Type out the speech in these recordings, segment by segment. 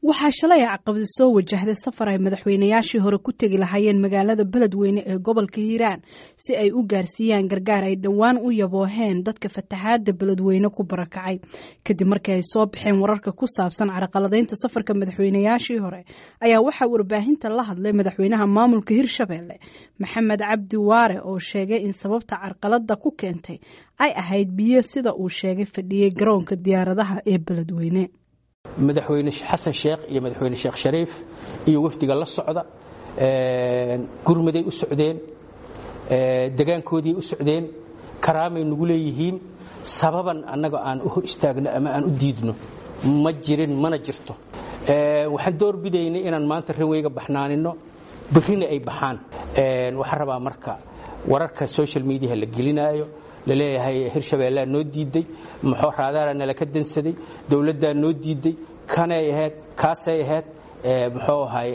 waxaa shalay caqabadi soo wajahday safar ay madaxweynayaashii hore ku tegi lahaayeen magaalada beledweyne ee gobolka hiiraan si ay u gaarsiiyaan gargaar ay dhowaan u yabooheen dadka fatahaada beledweyne ku barakacay kadib markii ay soo baxeen wararka ku saabsan caraqaladaynta safarka madaxweynayaashii hore ayaa waxaa warbaahinta la hadlay madaxweynaha maamulka hirshabelle maxamed cabdi waare oo sheegay in sababta carqalada ku keentay ay ahayd biyo sida uu sheegay fadhiyey garoonka diyaaradaha ee beledweyne madaxweyne xasan sheekh iyo madaxweyne sheekh shariif iyo wafdiga la socda gurmaday u socdeen degaankoodii u socdeen karaamay nagu leeyihiin sababan annaga aan u hor istaagno ama aan u diidno ma jirin mana jirto waxaan doorbidaynay inaan maanta raweyga baxnaanino berrina ay baxaan waxaan rabaa marka wararka social mediaha la gelinaayo laleeyahay hirshabeellaa noo diiday muxuu raadaara nala ka dansaday dowladdaa noo diiday kanay ahayd kaasay ahayd muxuu ahay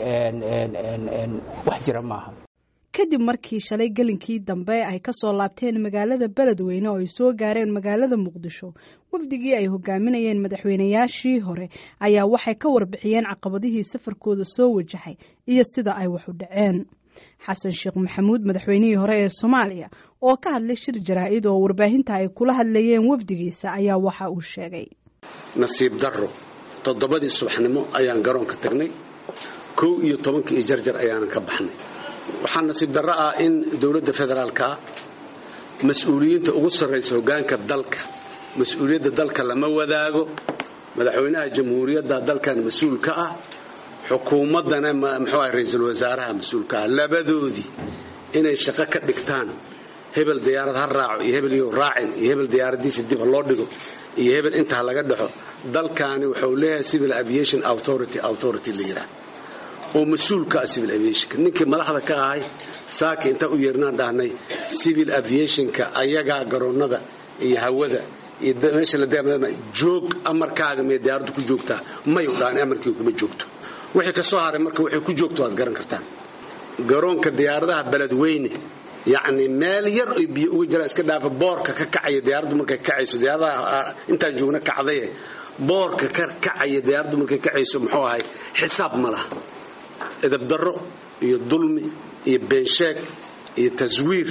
wax jira maaha kadib markii shalay gelinkii dambe ay ka soo laabteen magaalada beledweyne oo ay soo gaareen magaalada muqdisho wafdigii ay hogaaminayeen madaxweynayaashii hore ayaa waxay ka warbixiyeen caqabadihii safarkooda soo wajahay iyo sida ay wax u dhaceen xasan sheekh maxamuud madaxweynihii hore ee soomaaliya oo ka hadlay shir jaraa'id oo warbaahinta ay kula hadlayeen wafdigiisa ayaa waxa uu sheegay nasiib darro toddobadii subaxnimo ayaan garoonka tagnay kow iyo tobankii iyo jarjar ayaanan ka baxnay waxaa nasiib darro ah in dowladda federaalka ah mas-uuliyiinta ugu sarraysa hoggaanka dalka mas-uuliyadda dalka lama wadaago madaxweynaha jamhuuriyadda dalkan mas-uul ka ah xukuumaddana muxuu ah ra-iisul wasaaraha mas-uulka ah labadoodii inay shaqo ka dhigtaan hebel diyaarad ha raaco iyo hebel iyo raacin iyo hebel diyaaradiisa dib ha loo dhigo iyo hebel intaa laga dhaxo dalkaani wuxuu leeyahay civil aviation authority authority la yidhaah oo mas-uulka ah civil aviationka ninkii madaxda ka ahay saaki intaan u yeernaan dhahnay civil aviationka ayagaa garoonnada iyo hawada iyo meesha la joog amarkaaga mee diyaaraddu ku joogtaa mayu dhahan amarkii kuma joogto wixii ka soo haray marka waxay ku joogto waad garan kartaan garoonka diyaaradaha beledweyne yacni meel yar oy biyo uga jiraan iska dhaafa boorka ka kacaya diyaaraddu markay kacayso diyaaradaha intaan joogna kacdaye boorka ka kacaya diyaaraddu markay kacayso muxuu ahay xisaab ma laha edabdarro iyo dulmi iyo beensheeg iyo taswiir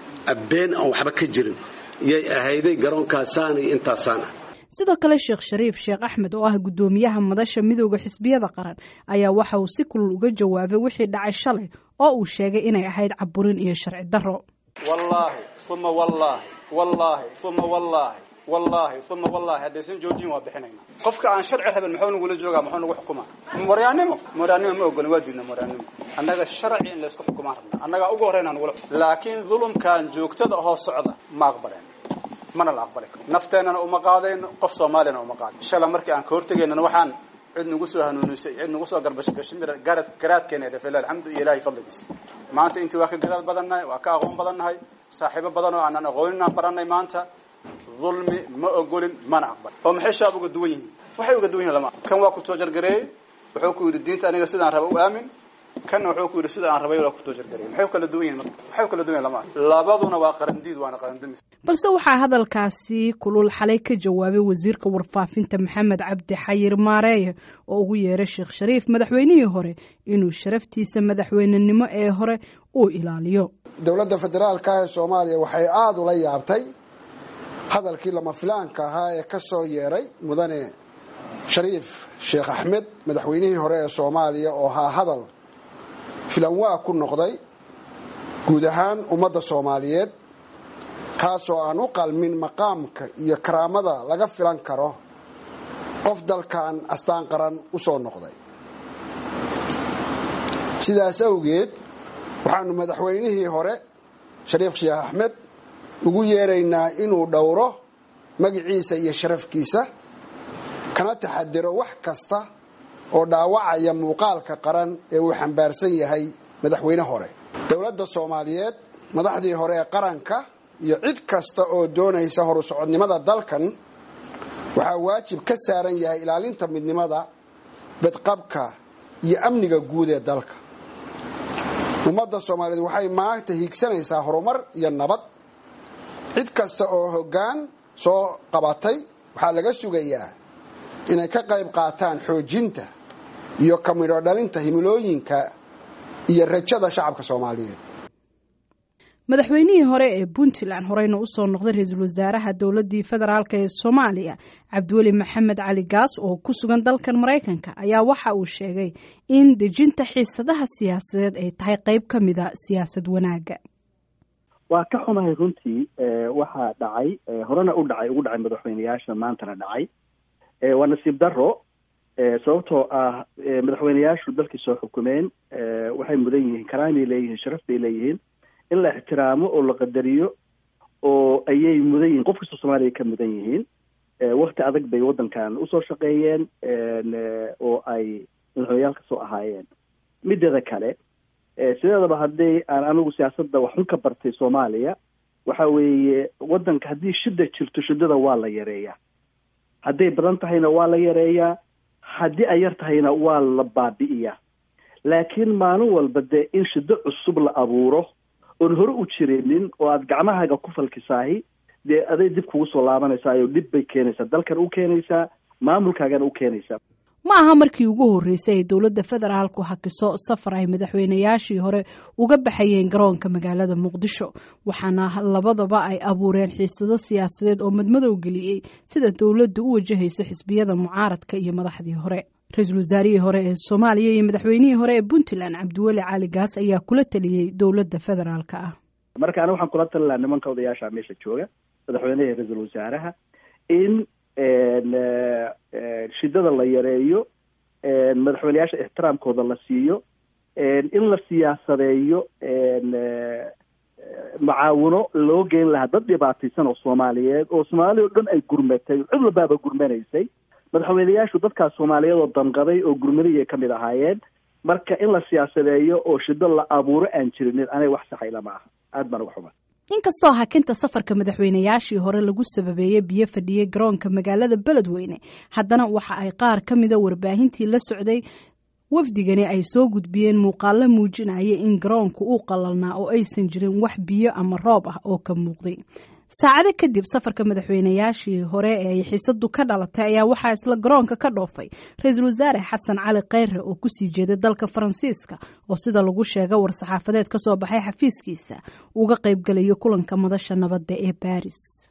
been aan waxba ka jirin yay ahayday garoonkaasaan iyo intaasaan ah sidoo kale sheekh shariif sheekh axmed oo ah guddoomiyaha madasha midooda xisbiyada qaran ayaa waxa uu si kulul uga jawaabay wixii dhacay shalay oo uu sheegay inay ahayd caburin iyo sharci darro wallaahi uma wallaahi wallaahi uma wallaahi wallaahi uma wallaahi haddaysan joojin waa bixinayna qofka aan sharci rabin muxuu nagula joogaa muxuu nagu xukumaa mooryaannimo mooryaannimo ma ogolin waa diidna mooryaannimo annaga sharci in laysku xukumaan rabna annagaa ugu horrayna nagula laakiin dulumkan joogtada ahoo socda ma aqbaleen mana la aqbali karo nafteennana uma qaadayno qof soomaaliyana uma qaadayn shala markii aan ka hortegaynana waxaan cid nagu soo hanuunisay cid nagu soo garbashay gashimir garad garaadkeeneeda fila alxamdu iyo ilaahay fadligiisa maanta intii waa ka garaad badannahay waa ka aqoon badannahay saaxiibo badan oo aanan aqoonin aan barannay maanta dulmi ma ogolin mana aqbal oo maxay shaab uga duwan yihiin waxay uga duwan yihin lama kan waa ku soo jargareeyey wuxuu ku yidhi diinta aniga sidaan raba u aamin kanna wuxuu ku yidhi sida aan rabay waa ku soo jargareeyey maxay kala duwan yihin marka maxay kala duwan yihin lama labaduna waa qarandiid waana qarandamis balse waxaa hadalkaasi kulul xalay ka jawaabay wasiirka warfaafinta maxamed cabdi xayir maareeye oo ugu yeeray sheekh shariif madaxweynihii hore inuu sharaftiisa madaxweynenimo ee hore uu ilaaliyo dowladda federaalka ee soomaaliya waxay aada ula yaabtay hadalkii lama filaanka ahaa ee ka soo yeeray mudane shariif sheekh axmed madaxweynihii hore ee soomaaliya oo haa hadal filanwaa ku noqday guud ahaan ummadda soomaaliyeed kaasoo aan u qalmin maqaamka iyo karaamada laga filan karo qof dalkan astaan qaran u soo noqday sidaas awgeed waxaanu madaxweynihii hore shariif sheekh axmed ugu yeeraynaa inuu dhowro magiciisa iyo sharafkiisa kana taxadiro wax kasta oo dhaawacaya muuqaalka qaran ee uu xambaarsan yahay madaxweyne hore dowladda soomaaliyeed madaxdii hore ee qaranka iyo cid kasta oo doonaysa horu socodnimada dalkan waxaa waajib ka saaran yahay ilaalinta midnimada badqabka iyo amniga guud ee dalka ummadda soomaaliyeed waxay maanta hiigsanaysaa horumar iyo nabad cid kasta oo hoggaan soo qabatay waxaa laga sugayaa inay ka qayb qaataan xoojinta iyo ka midho dhalinta himilooyinka iyo rajada shacabka soomaaliyeed madaxweynihii hore ee puntland horeyna usoo noqday ra-iisul wasaaraha dowladii federaalk ee soomaaliya cabdiweli maxamed cali gaas oo ku sugan dalkan maraykanka ayaa waxa uu sheegay in dejinta xiisadaha siyaasadeed ay tahay qeyb ka mida siyaasad wanaaga waa ka xumahay runtii waxaa dhacay horena u dhacay ugu dhacay madaxweyneyaasha maantana dhacay waa nasiib daro sababtoo ah madaxweyneyaashu dalkii soo xukumeen waxay mudan yihiin karaamay leeyihiin sharaf bay leeyihiin in la ixtiraamo oo la qadariyo oo ayay mudan yihiin qof kastoo soomaaliya ka mudan yihiin wakti adag bay waddankan usoo shaqeeyeen oo ay madaxweyneyaal kasoo ahaayeen mideeda kale sideedaba haddii aan anigu siyaasadda waxun ka bartay soomaaliya waxa weeye waddanka haddii shida jirto shidada waa la yareeyaa hadday badan tahayna waa la yareeyaa haddii ay yar tahayna waa la baabi'iyaa laakiin maalin walba dee in shido cusub la abuuro oon hore u jirinin oo aada gacmahaaga ku falkisaahi dee aday dib kugu soo laabanaysaa dhib bay keenaysaa dalkan u keenaysaa maamulkaagana u keenaysaa ma aha markii ugu horreysay ay dowladda federaalku hakiso safar ay madaxweynayaashii hore uga baxayeen garoonka magaalada muqdisho waxaana labadaba ay abuureen xiisado siyaasadeed oo madmadow geliyey sida dowladda u wajahayso xisbiyada mucaaradka iyo madaxdii hore ra-iisul wasaarihii hore ee soomaaliya iyo madaxweynihii hore ee puntland cabdiweli cali gaas ayaa kula taliyey dowladda federaalka ah marka ani waxaan kula tali lahaa nimanka odayaasha meesha jooga madaxweynaha ra-iisul wasaaraha in shidada la yareeyo madaxweyneyaasha ixtiraamkooda la siiyo in la siyaasadeeyo macaawino loo geyn lahaa dad dhibaataysan oo soomaaliyeed oo soomaaliya o dhan ay gurmatay cid walbaaba gurmanaysay madaxweyneyaashu dadkaas soomaaliyeed oo danqaday oo gurmadayay ka mid ahaayeen marka in la siyaasadeeyo oo shido la abuuro aan jirinin aniga wax saxayla ma aha aad baan uga xuma inkastoo hakinta safarka madaxweynayaashii hore lagu sababeeyey biyo fadhiyey garoonka magaalada beledweyne haddana waxa ay qaar ka mida warbaahintii la socday wafdigani ay soo gudbiyeen muuqaalo muujinaya in garoonku uu qalalnaa oo aysan jirin wax biyo ama roob ah oo ka muuqday saacado kadib safarka madaxweynayaashii hore ee ay xiisadu ka dhalatay ayaa waxaa isla garoonka ka dhoofay ra-iisul wasaare xasan cali kheyre oo kusii jeeday dalka faransiiska oo sida lagu sheega war-saxaafadeed kasoo baxay xafiiskiisa uga qaybgalayo kulanka madasha nabadda ee baris